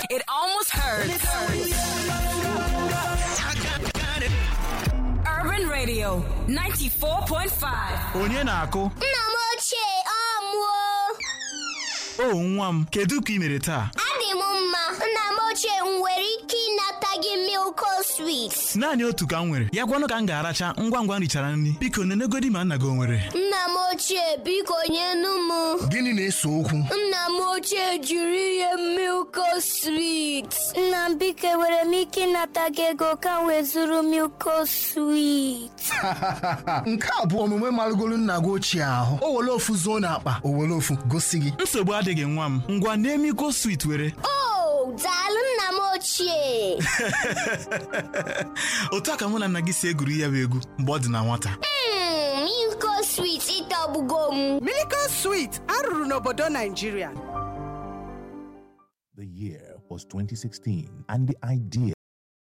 It almost hurts. Urban Radio 94.5. onye na-akụ Nna m ochie ọ mụọ o nwa m kedu ka ị mere taa adị m mma nna m ochie m nwere ike ịnata gị milko swit naanị otu ka m nwere ya gwanụ ka m ga-aracha ngwa ngwa m richara nri biko nenegodi ma nna gị o nwere nna m ochie biko nyenu m Gịnị na-ese okwu? nna m ochie jiri ihe milko swit nna m biko enwere m ike ịnata gị ego ka m wee zụrụ milko swit Nke a bụ omume marụgolu nna gị ochie ahụ. O were ofu zuo n'akpa, o were ofu gosi gị. nsogbu adịghị nwa m ngwa na-emiko swit were o daalụ nna m ochie otu a ka mụ na nna gị si egwuri ya bụ egwu mgbe ọ dị na nwata Mm, milko swit ịtọgbugo m Miracle Sweet arụrụ n'obodo Nigeria. The year was 2016, and the idea